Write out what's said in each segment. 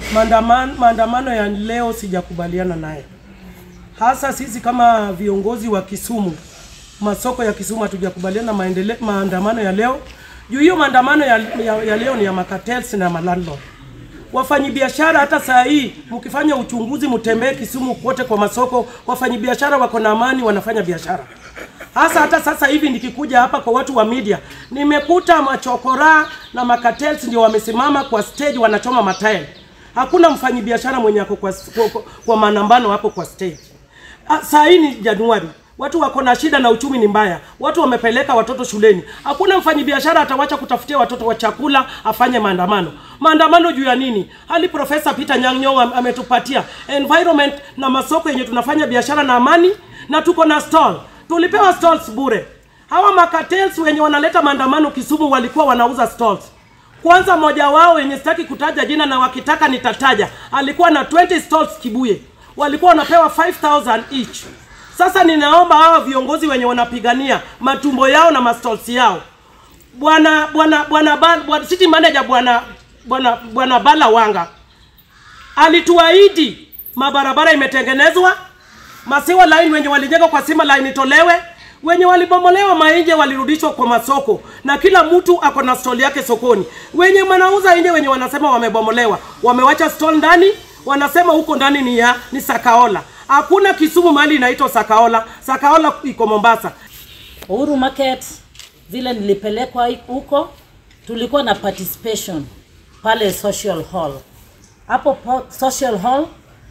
maandamano, maandamano ya leo sijakubaliana naye, hasa sisi kama viongozi wa Kisumu, masoko ya Kisumu hatujakubaliana maendele, maandamano ya leo juu hiyo maandamano ya, ya, ya leo ni ya makatels na malandlord wafanyibiashara hata saa hii mkifanya uchunguzi, mtembee Kisumu kote kwa masoko, wafanyibiashara wako na amani, wanafanya biashara. Hasa hata sasa hivi nikikuja hapa kwa watu wa media, nimekuta machokora na makatels ndio wamesimama kwa stage wanachoma matairi. Hakuna mfanyibiashara mwenye ako kwa, kwa, kwa, kwa manambano hapo kwa stage. Ah, Saa hii ni Januari, watu wako na shida na uchumi ni mbaya, watu wamepeleka watoto shuleni. Hakuna mfanyibiashara atawacha kutafutia watoto wa chakula afanye maandamano. Maandamano juu ya nini? Hali Profesa Peter Nyang' Nyong'o am- ametupatia environment na masoko yenye tunafanya biashara na amani, na tuko na stall. Tulipewa stalls bure. Hawa makatels wenye wanaleta maandamano Kisumu walikuwa wanauza stalls. Kwanza mmoja wao wenye sitaki kutaja jina na wakitaka nitataja, alikuwa na 20 stalls Kibuye, walikuwa wanapewa 5000 each. Sasa ninaomba hawa viongozi wenye wanapigania matumbo yao na mastalls yao, bwana bwana bwana Ba- bwana city manager bwana bwana bwana Bala Wanga alituahidi mabarabara imetengenezwa, masiwa line wenye walijenga kwa sima line itolewe, wenye walibomolewa mainje walirudishwa kwa masoko, na kila mtu ako na stall yake sokoni. Wenye wanauza nje, wenye wanasema wamebomolewa, wamewacha stall ndani, wanasema huko ndani ni ya ni Sakaola. Hakuna Kisumu mahali inaitwa Sakaola. Sakaola iko Mombasa. Uhuru Market vile nilipelekwa huko, tulikuwa na participation pale social hall. Hapo po- social hall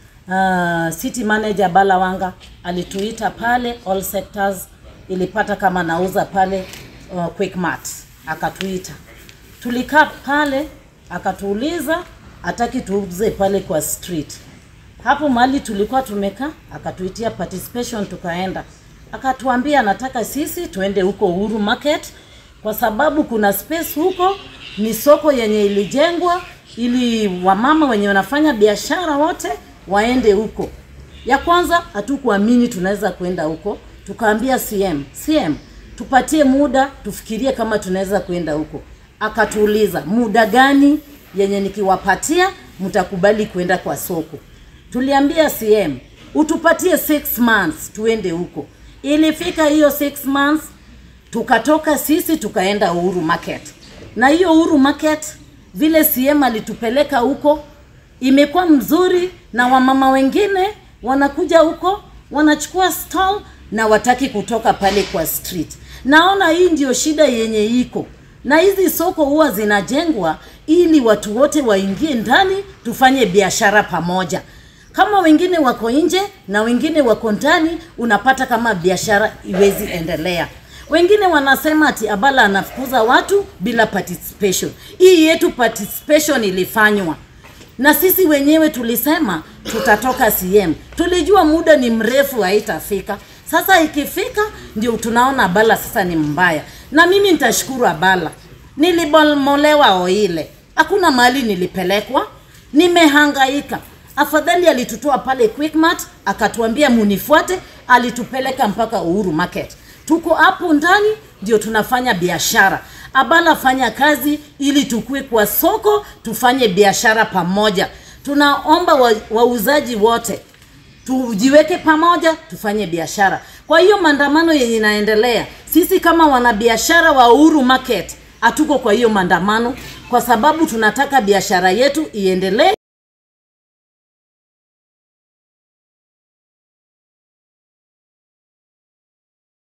uh, city manager Balawanga alituita pale, all sectors ilipata kama nauza pale uh, Quickmart, akatuita tulikaa pale, akatuuliza hataki tuuze pale kwa street hapo mahali tulikuwa tumekaa, akatuitia participation, tukaenda, akatuambia anataka sisi tuende huko Uhuru Market kwa sababu kuna space huko, ni soko yenye ilijengwa ili wamama wenye wanafanya biashara wote waende huko. Ya kwanza hatukuamini tunaweza kwenda huko, tukaambia CM, CM tupatie muda tufikirie kama tunaweza kwenda huko. Akatuuliza muda gani yenye nikiwapatia mtakubali kwenda kwa soko. Tuliambia CM utupatie 6 months tuende huko. Ilifika hiyo 6 months tukatoka sisi tukaenda Uhuru Market, na hiyo Uhuru Market vile CM alitupeleka huko imekuwa mzuri, na wamama wengine wanakuja huko wanachukua stall na wataki kutoka pale kwa street. Naona hii ndio shida yenye iko, na hizi soko huwa zinajengwa ili watu wote waingie ndani tufanye biashara pamoja. Kama wengine wako nje na wengine wako ndani, unapata kama biashara iwezi endelea. Wengine wanasema ati Abala anafukuza watu bila participation. Hii yetu participation ilifanywa na sisi wenyewe tulisema tutatoka CM. Tulijua muda ni mrefu, haitafika. Sasa ikifika ndio tunaona Abala sasa ni mbaya, na mimi nitashukuru Abala, nilibomolewa Oile, hakuna mahali nilipelekwa, nimehangaika. Afadhali alitutoa pale Quickmart akatuambia munifuate, alitupeleka mpaka Uhuru Market. Tuko hapo ndani ndio tunafanya biashara. Abala fanya kazi ili tukue kwa soko tufanye biashara pamoja. Tunaomba wa- wauzaji wote tujiweke pamoja tufanye biashara. Kwa hiyo maandamano yenye inaendelea, sisi kama wanabiashara wa Uhuru Market hatuko kwa hiyo maandamano, kwa sababu tunataka biashara yetu iendelee.